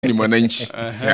ni mwananchi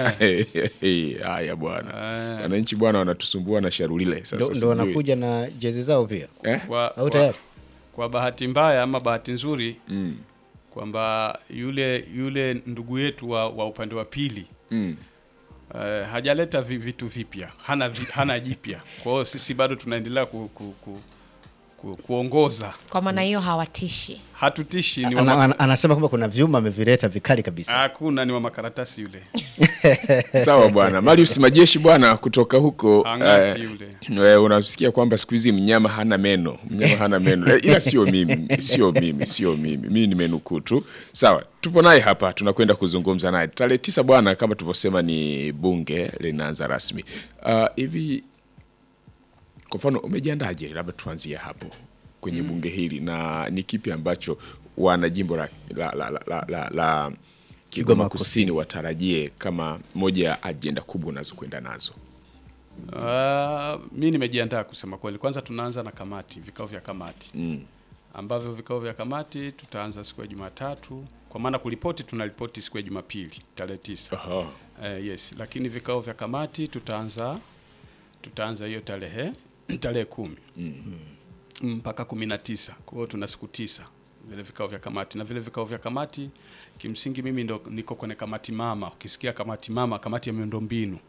haya bwana wananchi bwana wanatusumbua na sharulile sasa ndo, ndo sijui. wanakuja na jezi zao pia eh? kwa, au kwa, tayari kwa bahati mbaya ama bahati nzuri mm. kwamba yule yule ndugu yetu wa, wa upande wa pili Mm. uh, hajaleta vi- vitu vipya hana, vi- hana jipya kwa hiyo sisi bado tunaendelea ku, ku, ku, ku, kuongoza kwa maana hiyo hawatishi hatutishi ni wa ana, maka- ana, anasema kwamba kuna vyuma amevileta vikali kabisa hakuna ni wa makaratasi yule sawa bwana marius majeshi bwana kutoka huko Angati eh, yule. eh, unasikia kwamba siku hizi mnyama hana meno mnyama hana meno Eh, ila sio mimi sio mimi sio mimi mimi nimenukuu tu sawa tupo naye hapa tunakwenda kuzungumza naye tarehe tisa bwana kama tulivyosema ni bunge linaanza rasmi Ah, hivi kwa mfano umejiandaje labda tuanzie hapo kwenye bunge hili na ni kipi ambacho wana jimbo la, la, la, la, la, la, la Kigoma Kigoma Kusini watarajie kama moja ya ajenda kubwa unazokwenda nazo? Uh, mi nimejiandaa kusema kweli. Kwanza tunaanza na kamati, vikao vya kamati Mm. ambavyo vikao vya kamati tutaanza siku ya Jumatatu, kwa maana kuripoti tunaripoti siku ya Jumapili tarehe tisa. Aha. Uh, yes, lakini vikao vya kamati tutaanza tutaanza hiyo tarehe tarehe kumi mpaka kumi na tisa. Kwa hiyo tuna siku tisa vile vikao vya kamati, na vile vikao vya kamati kimsingi mimi ndo niko kwenye kamati mama. Ukisikia kamati mama, kamati ya miundombinu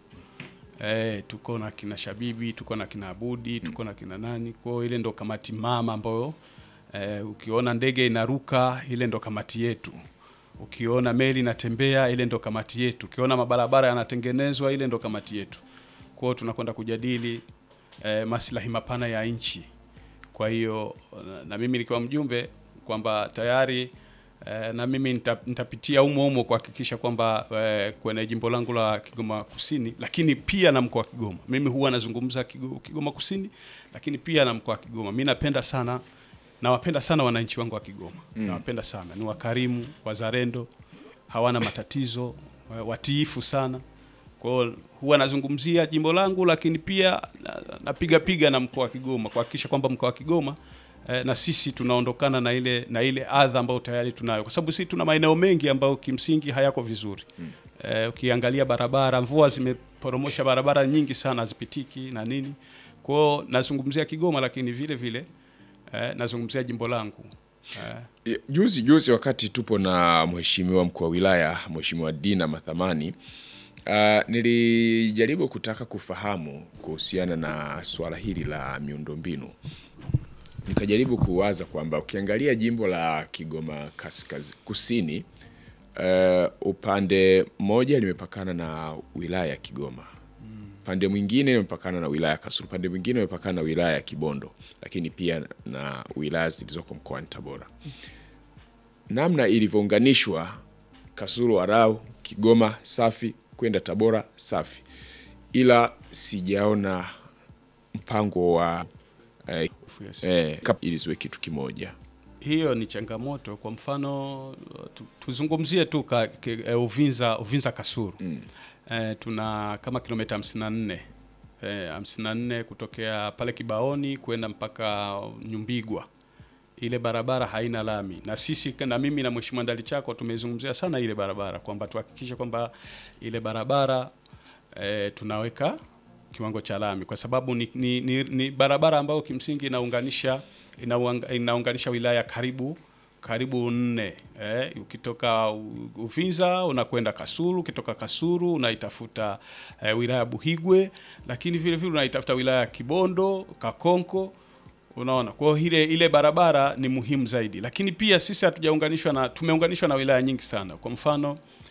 Eh, tuko na kina Shabibi, tuko na kina Abudi, tuko na kina nani. Kwa hiyo ile ndo kamati mama ambayo eh, ukiona ndege inaruka ile ndo kamati yetu. Ukiona meli inatembea ile ndo kamati yetu. Ukiona mabarabara yanatengenezwa ile ndo kamati yetu. Kwa hiyo tunakwenda kujadili eh, maslahi mapana ya nchi. Kwa hiyo na, na mimi nikiwa mjumbe kwamba tayari eh, na mimi nita, nitapitia umo umo kuhakikisha kwamba eh, kwenye jimbo langu la Kigoma Kusini, lakini pia na mkoa wa Kigoma. Mimi huwa nazungumza Kigo- Kigoma Kusini, lakini pia na mkoa wa Kigoma. Mimi napenda sana nawapenda sana wananchi wangu wa Kigoma mm. nawapenda sana, ni wakarimu, wazalendo, hawana matatizo, wa- watiifu sana. Kwa hiyo huwa nazungumzia jimbo langu, lakini pia na- napiga piga na mkoa wa Kigoma kuhakikisha kwamba mkoa wa Kigoma eh, na sisi tunaondokana na ile na ile adha ambayo tayari tunayo, kwa sababu sisi tuna maeneo mengi ambayo kimsingi hayako vizuri mm. eh, ukiangalia barabara, mvua zimeporomosha barabara nyingi sana hazipitiki na nini. Kwa hiyo nazungumzia Kigoma, lakini vile vile eh, nazungumzia jimbo langu eh, Juzi juzi wakati tupo na mheshimiwa mkuu wa wilaya Mheshimiwa Dina Mathamani uh, nilijaribu kutaka kufahamu kuhusiana na swala hili la miundombinu. Nikajaribu kuwaza kwamba ukiangalia jimbo la Kigoma kaskaz, kusini uh, upande mmoja limepakana na wilaya ya Kigoma upande mwingine imepakana na wilaya ya Kasulu, upande mwingine imepakana na wilaya ya Kibondo, lakini pia na wilaya zilizoko mkoani Tabora. Namna ilivyounganishwa Kasulu, Arau, Kigoma safi kwenda Tabora safi, ila sijaona mpango wa eh, yes. eh, kap- ili ziwe kitu kimoja. hiyo ni changamoto. Kwa mfano tu, tuzungumzie tu ka, ke, eh, Uvinza, Uvinza Kasuru mm. eh, tuna kama kilomita 54 eh, 54 kutokea pale Kibaoni kwenda mpaka Nyumbigwa. Ile barabara haina lami, na sisi na mimi na Mheshimiwa Ndalichako tumezungumzia sana ile barabara kwamba tuhakikishe kwamba ile barabara eh, tunaweka kiwango cha lami kwa sababu ni, ni, ni, ni barabara ambayo kimsingi inaunganisha inauang- inaunganisha wilaya karibu karibu nne eh, ukitoka U- Uvinza unakwenda Kasulu, ukitoka Kasulu unaitafuta eh, wilaya ya Buhigwe, lakini vile vile unaitafuta wilaya ya Kibondo, Kakonko Unaona, kwa hiyo ile ile barabara ni muhimu zaidi, lakini pia sisi hatujaunganishwa na tumeunganishwa na wilaya nyingi sana. Kwa mfano